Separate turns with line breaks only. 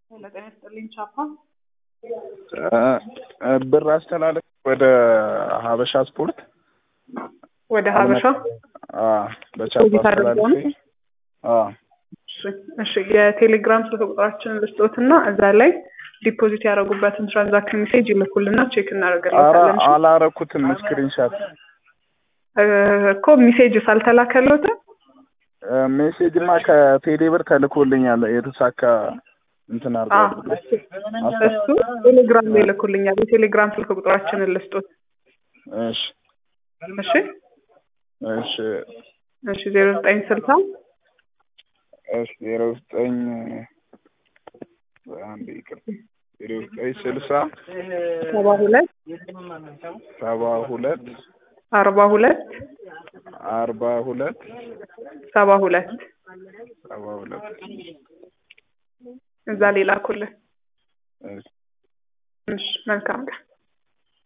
ለጤና ይስጥልኝ ቻፓ
ብር አስተላለፍ ወደ ሀበሻ ስፖርት
ወደ ሀበሻ
በቻፓ
ዲፖዚት አድርገው ነው?
አስተላለፍ
እሺ፣ እሺ የቴሌግራም ስልክ ቁጥራችንን ልስጦትና እዛ ላይ ዲፖዚት ያደረጉበትን ትራንዛክሽን ሜሴጅ ይልኩልና ቼክ
ኧረ
እናደርግለታለን። እሺ?
አላረኩትም ስክሪንሻት
እ እኮ ሜሴጅ ሳልተላከሎትም
ሜሴጅማ ከቴሌ ብር ተልኮልኛል የተሳካ እንትን
አ
አርጓል
እሱ ቴሌግራም ላይ ይልኩልኛል። የቴሌግራም ስልክ ቁጥራችንን ልስጦት።
እሺ
እሺ
እሺ
እሺ ዜሮ ዘጠኝ ስልሳ
እሺ ዜሮ ዘጠኝ አንድ ይቅር ዜሮ ዘጠኝ ስልሳ
ሰባ ሁለት
ሰባ ሁለት
አርባ ሁለት
አርባ ሁለት
ሰባ ሁለት
ሰባ ሁለት
እዛ ላይ ላኩልን።
እሺ
እሺ መልካም ቀን